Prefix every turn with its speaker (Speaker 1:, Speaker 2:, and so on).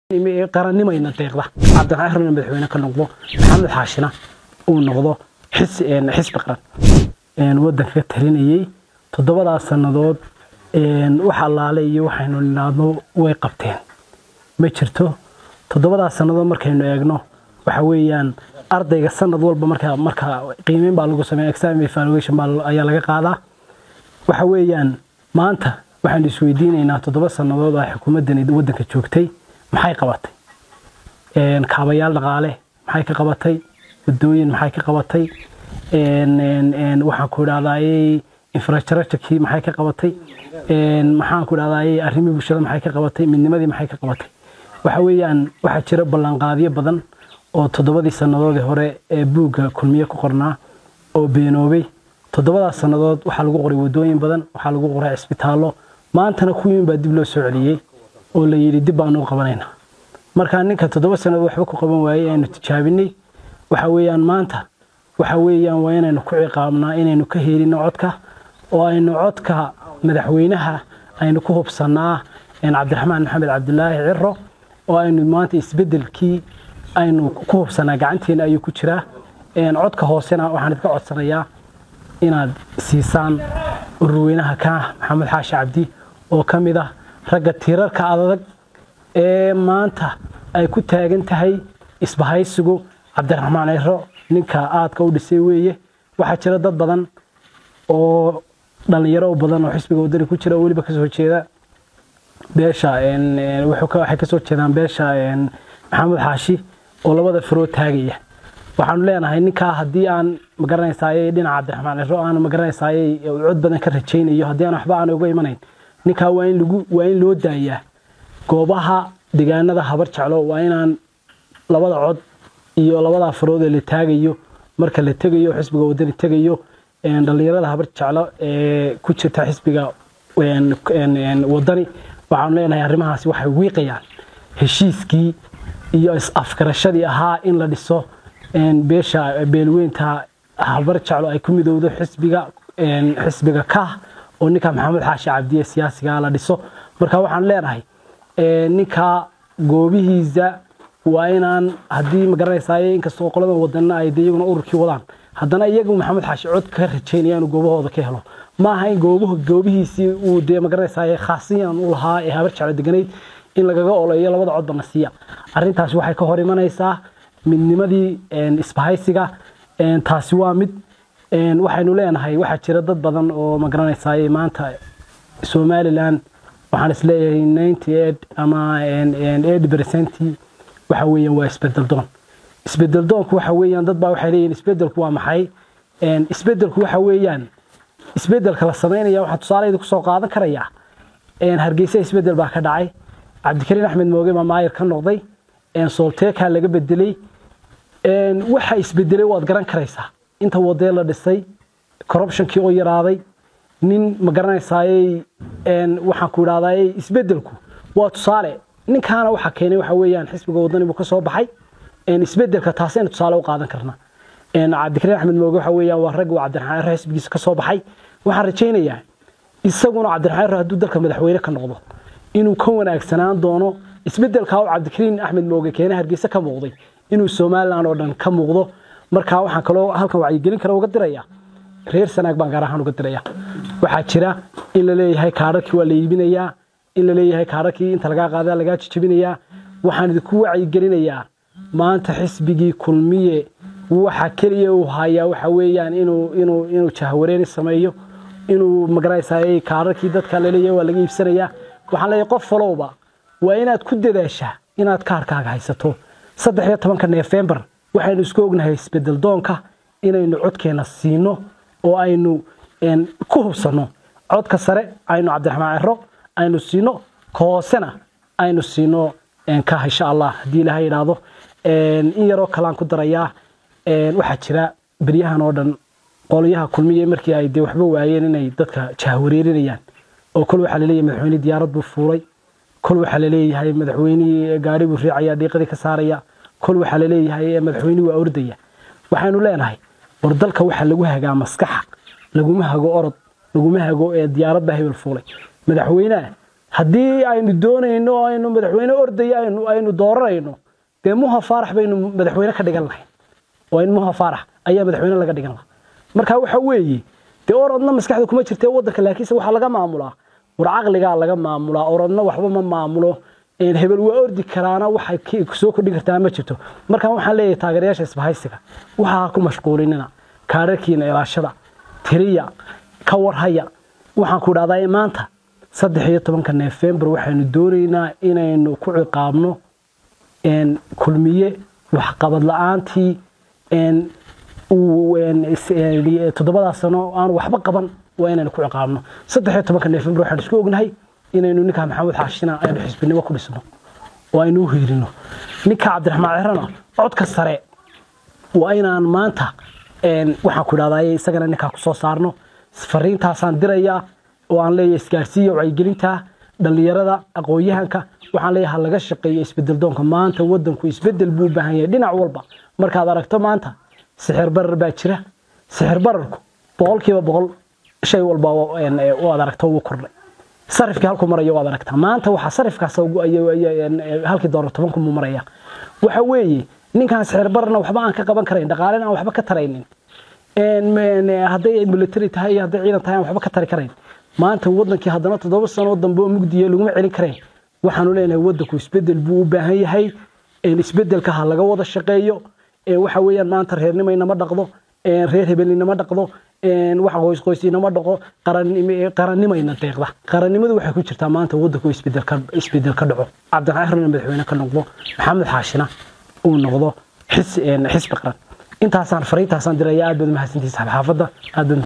Speaker 1: qarannimayna deeqda cabdiraxmaan xirna madaxweyne ka noqdo maxamed xaashina uu noqdo xisbi qaran wadanka ka talinayay toddobadaas sannadood wax allaale iyo waxaynu nidhaahno way qabteen ma jirto toddobadaas sannadood markaynu eegno waxa weeyaan ardayga sanad walba marka marka qiimeyn baa lagu sameeya exam evaluation baa ayaa laga qaadaa waxa weeyaan maanta waxaanu isweydiinaynaa toddoba sannadood oo xukuumaddan waddanka joogtay maxay qabatay kaabayaal dhaqaale maxay ka qabatay wadooyin maxay ka qabatay waxaan ku idhahdaayey infrastructurekii maxay ka qabatay maxaan ku idhahdaayey arrimii bulshada maxay ka qabatay midnimadii maxay ka qabatay waxa weeyaan waxaa jira ballanqaadyo badan oo toddobadii sannadoodii hore ee buugga kulmiye ku qornaa oo beenoobay toddobadaas sannadood waxaa lagu qoray wadooyin badan waxaa lagu qoray cisbitaallo maantana kuwiin baa dib loo soo celiyey oo la yidhi dib baanu u qabanaynaa markaa ninka toddoba sannadood waxba ku qaban waayey aynu tijaabinay waxa weeyaan maanta waxa weeyaan waa inaynu ku ciqaabnaa inaynu ka helino codka oo aynu codka madaxweynaha aynu ku hubsannaa cabdiraxmaan maxamed cabdulaahi ciro oo aynu maanta isbeddelkii aynu ku hubsanaa gacanteena ayuu ku jiraa codka hoosena waxaan idinka codsanayaa inaad siisaan ururweynaha ka maxamed xaashi cabdi oo ka mid ah ragga tiirarka adag ee maanta ay ku taagan tahay isbahaysigu cabdiraxmaan ciro ninka aadka u dhisay weeye waxaa jira dad badan oo dhallinyaro badan oo xisbiga wadani ku jira oo weliba kasoo jeeda beesha waxay kasoo jeedaan beesha maxamed xaashi oo labada faroo taagaya waxaanu leenahay ninkaa haddii aan magaranaysaayey dhinaca cabdiraxmaan ciro aan magaranaysaayey cod badan ka rajaynayo haddii aan waxba aan uga imanayn ninkaa waa in lagu waa in loo daayaa goobaha deegaanada habar jeclo waa inaan labada cod iyo labada farood ee la taagayo marka la tegayo xisbiga wadani tegayo dhallinyarada habar jeclo ee ku jirta xisbiga wadani waxaanu leenahay arrimahaasi waxay wiiqayaan heshiiskii iyo is-afgarashadii ahaa in la dhiso beesha beelweynta habar jeclo ay ku midowdo xisbiga xisbiga kah oo ninka maxamed xaashi cabdiye siyaasiga la dhiso marka waxaan leenahay ninka goobihiisa waa inaan haddii magaranaysaay inkastoo qolada wadanna ay de iyaguna ururkii wadaan haddana iyagu maxamed xaashi cod ka rajaynaya inuu goobahooda ka helo ma aha in goobihiisii uu dee magaranaysaay khaasiyan u lahaa ee habar jeclo deganayd in lagaga oleeyo labada codba na siiya arrintaasi waxay ka hor imanaysaa midnimadii isbahaysiga taasi waa mid waxaynu leenahay waxaa jira dad badan oo magaranaysaay maanta somalilan waxaan isleeyahay ninety eight ama eight percentii waxa weeyaan waa isbedel doon isbedel doonku waxa weeyaan dad baa waxay leeyihin isbedelku waa maxay isbedelku waxa weeyaan isbedelka la samaynaya waxaan tusaaleyda kusoo qaadan karayaa hargeysa isbedel baa ka dhacay cabdikariin axmed mooge baa maayir ka noqday soolteekaa laga bedelay waxa isbedelay waad garan karaysaa inta wadee la dhisay corruptionkii oo yaraaday nin ma garanaysaayey waxaan ku idhahdaayey isbedelku waa tusaale ninkaana waxa keenay waxa weeyaan xisbiga wadani buu ka soo baxay isbedelka taasaynu tusaale u qaadan karna cabdikariin axmed mooge waxa weeyaan waa rag uu cabdiraxmaan ciro xisbigiisa ka soo baxay waxaan rajaynayaa isaguna cabdiraxmaan ciro hadduu dalka madaxweyne ka noqdo inuu ka wanaagsanaan doono isbedelkaa uu cabdikariin axmed mooge keene hargeysa ka muuqday inuu somalilan oo dhan ka muuqdo markaa waxaan kaloo halkan wacyigelin kale uga diraya reer sanaag baan gaar ahaan uga diraya waxaa jira in la leeyahay kaadharkii waa la iibinayaa in la leeyahay kaadharkii inta lagaa qaadaa lagaa jijabinayaa waxaan idinku wacyigelinayaa maanta xisbigii kulmiye waxa keliya uu hayaa waxa weeyaan inuu inuu inuu jahwareeni sameeyo inuu magaraysaayey kaadharkii dadka laleeyahay waa laga iibsanayaa waxaan leeyahay qof falowba waa inaad ku dadaashaa inaad kaarkaaga haysato saddex iyo tobanka neefembar waxaynu isku ognahay isbedel doonka inaynu codkeena siino oo aynu ku hubsanno codka sare aynu cabdiraxmaan ciro aynu siino ka hoosena aynu siino ka insha allah haddii ilaha yidhaahdo in yaroo kalean ku darayaa waxaa jira beryahan oo dhan qolyaha kulmiye markii ay dee waxba waayeen inay dadka jahwareerinayaan oo kol waxaa laleeyahay madaxweyne diyaarad buu fuulay kol waxaa laleeyahay madaxweynihii gaari buu riicaya dhiiqadii ka saaraya kol waxaa laleeyahay madaxweynihi waa ordaya waxaynu leenahay war dalka waxaa lagu hagaa maskaxa laguma hago orod laguma hago ee diyaarad baa hebel fuulay madaxweyneha haddii aynu doonayno aynu madaxweyne ordaya aynu aynu dooranayno dee muha faarax baynu madaxweyne ka dhigan lahayn waa in muha faarax ayaa madaxweyne laga dhigan lahaa marka waxa weeye dee orodna maskaxda kuma jirta waddanka laakiinse waxaa laga maamulaa war caqligaa laga maamulaa orodna waxba ma maamulo hebel waa ordi karaana waxay soo kordhin kartaa ma jirto markaan waxaan leeyahay taageerayaasha isbahaysiga waxaa ku mashquulinina kaararkiina ilaashada tiriya ka warhaya waxaan ku dhahdaa maanta saddex iyo tobanka nofembar waxaynu doonaynaa inaynu ku ciqaabno kulmiye waxqabad la-aantii toddobadaa sano aan waxba qaban waa inaynu ku ciqaabno saddex iyo tobanka nofembar waxaan isku ognahay inaynu ninka maxamed xaashina aynu xisbinimo ku dhisno oo aynu u hiirino ninka cabdiraxmaan cirana codka sare waa inaan maanta waxaan ku idhahdaa isagana ninkaa ku soo saarno fariintaasaan dirayaa oo aan leeyahay isgaarsiiya wacyigelinta dhallinyarada aqoon-yahanka waxaan leeyahay ha laga shaqeeyo isbedel doonka maanta waddanku isbedel buu u baahan yahay dhinac walba markaad aragto maanta sixir barar baa jira sixir bararku boqolkiiba boqol shay walba waad aragto wuu kordhay sarifkii halku marayo waad aragtaa maanta waxaa sarifkaas halkii doolar tobanku muu maraya waxa weeye ninkaan sixir bararna waxba aan ka qaban karayn dhaqaalena aan waxba ka taraynin hadday military tahay iyo hadday ciidan tahay aan waxba ka tari karayn maanta wadankii haddana toddoba sano dambe oo mugdiya laguma celin karayn waxaanu leenahay wadanku isbedel buu u baahan yahay isbedelka ha laga wada shaqeeyo waxa weeyaan maanta reernimo inama dhaqdo reer hebel inama dhaqdo wax qoys qoys inama dhaqo qarannimayna deeqda qarannimadu waxay ku jirtaa maanta wadanku isbedel ka dhaco cabdiraxmaan madaxweyne ka noqdo maxamed xaashina uu noqdo xisbi qaran intaasaan fariintaasaan diraya aad baad mahadsantihiin saxaafadda aad baad